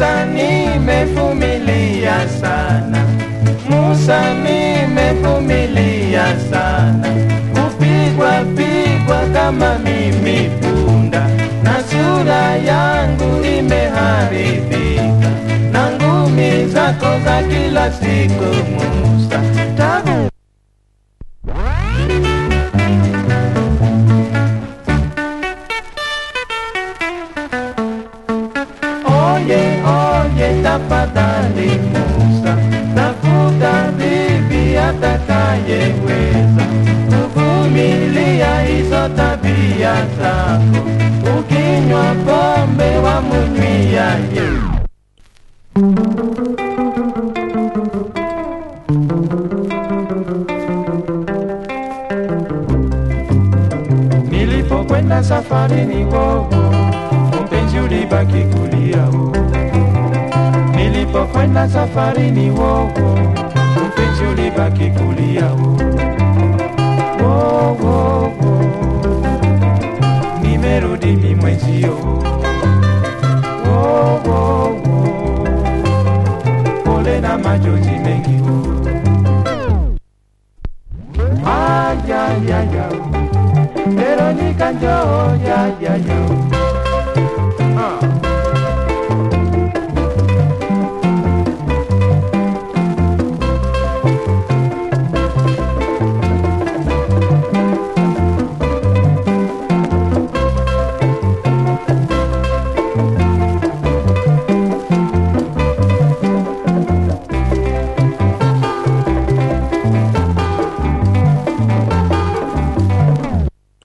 Musa, nimevumilia sana. Musa, nimevumilia sana, kupigwa pigwa kama mimi punda, na sura yangu imeharibika, na ngumi zako za kila siku Musa, tabu Oye, oye, tafadhali Musa, tafuta bibi atakayeweza kuvumilia hizo tabia zako. Ukinywa pombe wamnywia ye Nilipokwenda safarini wowo, mpenzi ulibaki kulia wo. Nilipokwenda safarini wowo, mpenzi ulibaki kulia wo. Wo, wo, wo. Nimerudi mi mwenzio wo, wo, wo. Pole na majonzi